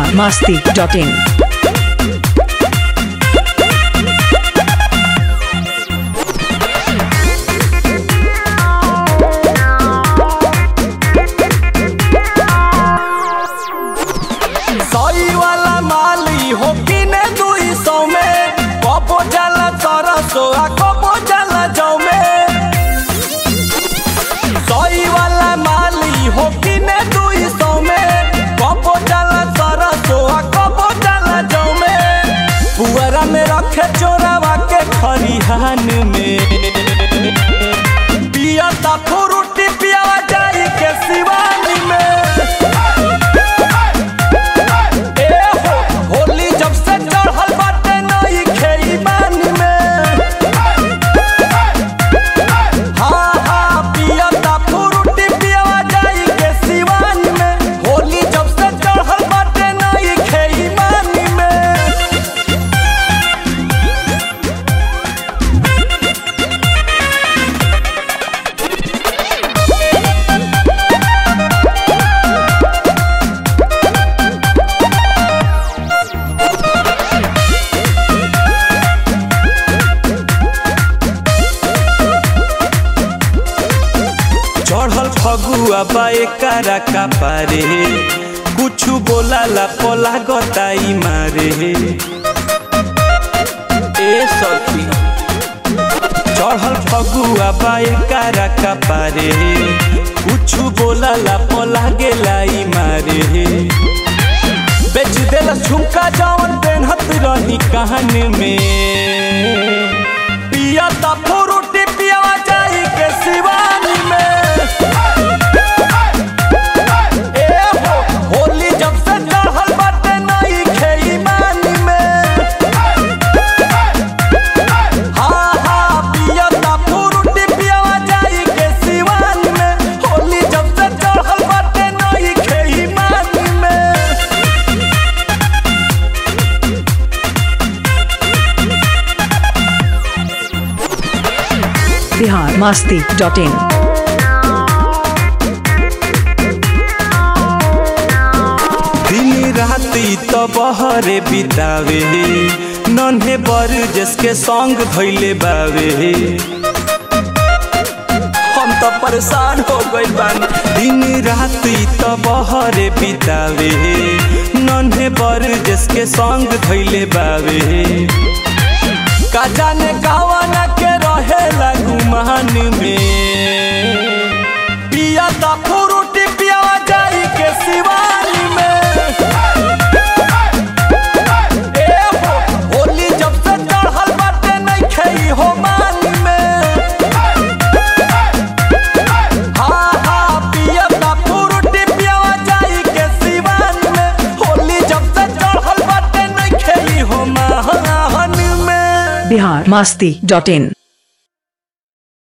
biharmasti.in सही वाला माली हो कि ने दुई सौ में कबो जाला सरसो आ कबो जाला जौ में सही वाला माली हो कि ने दुई सौ में कबो जाला सरसो आ कबो जाला जौ में पुअरा में रखे चोरावा के खरिहान में पिया ता फ्रूटी पियावा जाई के शिवानी में ए हो होली जब से चढ़ल बाटे नई खेई बानी में हाँ हाँ पियता फ्रूटी पियवा जाई के सिवान में होली जब से चढ़ल बाटे नई खेई बानी में चढ़ल फगुआ बाए कारा का पारे कुछु बोला ला पोला गताई मारे ए सखी चढ़ल फगुआ बाए कारा का पारे कुछु बोला ला पोला गेलाई मारे बेच देला झुमका जवन पेनहत रही कहन में पिया ता फ्रूटी पियावा जाई के शिवानी में ए हो होली जब से चढ़ल बाटे नई खेई बानी में हाँ हाँ पिया ता फ्रूटी पियावा जाई के शिवानी में होली जब से चढ़ल बाटे नई खेई बानी में biharmasti.in दिन राती तो बहरे बितावे नन्हे बर जिसके संग धैले बावे हम तो परेशान हो गइल बानी दिन राती तो बहरे बितावे नन्हे बर जिसके संग धैले बावे का जाने गावाना के रहेला गुमान में पिया ता फ्रूटी पियावा जाई के शिवानी में ए हो होली जब से चढ़ल बाटे नहीं खेई हो मानी में हाँ हाँ पिया ता फ्रूटी पियावा जाई के शिवानी में होली जब से चढ़ल बाटे नहीं खेई हो महान में biharmasti.in